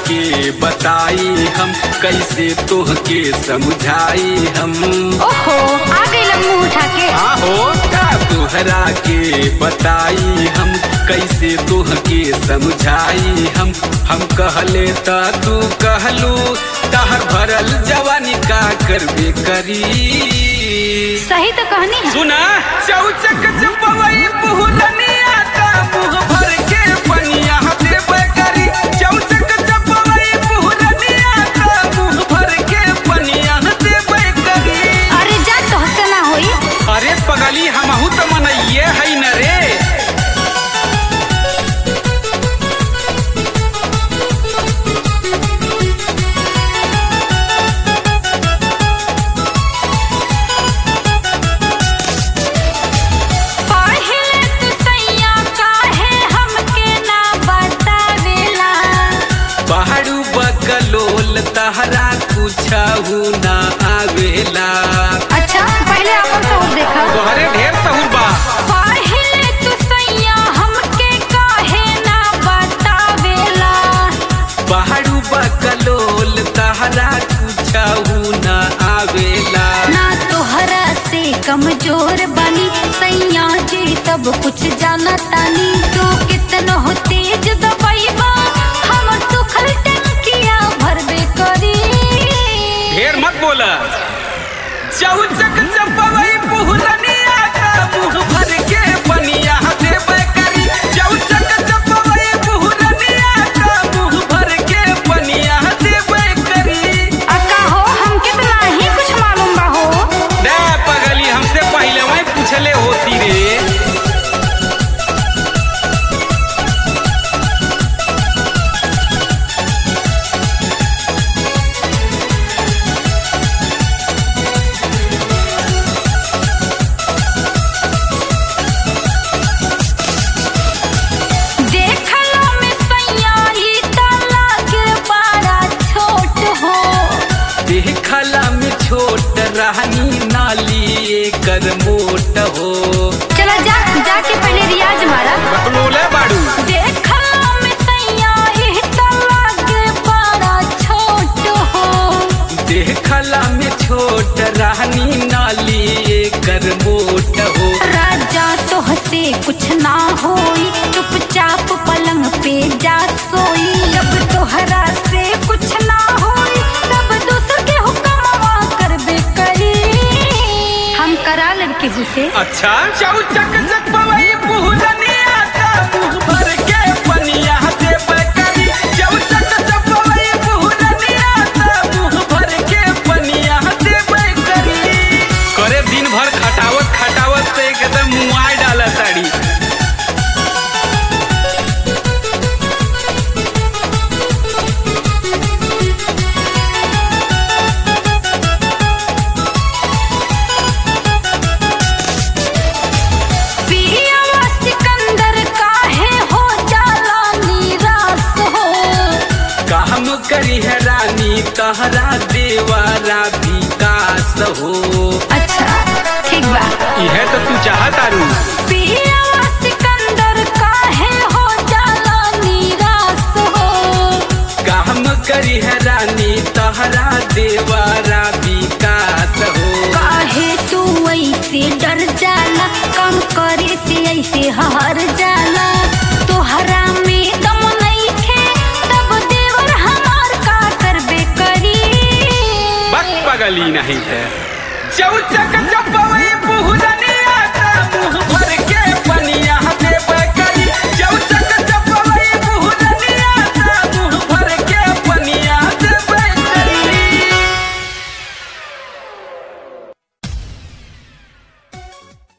के बताई हम कैसे तोहके समझाई हम ओहो आ गई मुंह उठा के आहो का तोहरा के बताई हम कैसे तोहके समझाई हम हम कहले त तू कहलू तहर भरल जवानी का करबे करी सही तो कहनी है सुना चौचक चपवई पुहलनिया ता मुंह भर के पनिया देबे करी चौचक चपवई पुहलनिया ता मुंह भर के पनिया देबे करी अरे जा तोहसे ना होई अरे पगली हमहू तो मनइये है न रे पहिले तू सैया काहे हमके ना बतावेला पहाड़ू बकलोल तहरा कुछहू ना आवेला अच्छा पहले अपन तो देखा तोहरे ढेर सहूर बा पहिले तू सैया हमके काहे ना बतावेला पहाड़ू बकलोल तहरा कुछहू ना आवेला ना तोहरा से कमजोर बनी सैया जी सब कुछ जाना तानी तू कितनो हो तेज दबाइबा हम सुखल टंकिया भरबे करी ढेर मत बोला चौचक चपवई पुहलनिया का मुंह भर के पनिया देबे करी चौचक चपवई पुहलनिया का मुंह भर के पनिया देबे करी अक्का हो हमके तो नाही कुछ मालूम बा हो दे पगली हमसे पहले वही पूछले होती रे देखलो में सैया ई त लागे बड़ा छोट हो देखला में छोट रहनी नाली कर मोट हो चलो जा जाके पहले रियाज मारा बकलोले बाड़ू देखलो में सैया ई त लागे बड़ा छोट हो देखला में छोट रहनी नाली कर मोट हो राजा तोहसे कुछ ना होई चुपचाप पलंग पे जा सोई जब तोहरा से कुछ ना होई तब दूसर के हुक्मवा करबे करी हम करा लड़के हुसे अच्छा चौचक चकवई पुहलनिया का मुंह भर के पनिया देबे करी चौचक चकवई पुहलनिया का मुंह भर के पनिया देबे करी करे दिन भर खटावत खटावत से एकदम मुआई डाला साड़ी पियावा सिकंदर काहे हो जाला निराश हो काम करी है रानी तहरा देवारा विकास हो अच्छा ठीक बा यह तो तू चाहत आरू पियावा सिकंदर काहे हो जाला निराश हो काम करी है रानी तहरा देवारा विकास हो काहे तू ऐसे डर जाला काम करे से ऐसे हार जाला तोहरा में दम नइखे तब देवर हमार का करबे करी बस पगली नहीं है चौचक चपवई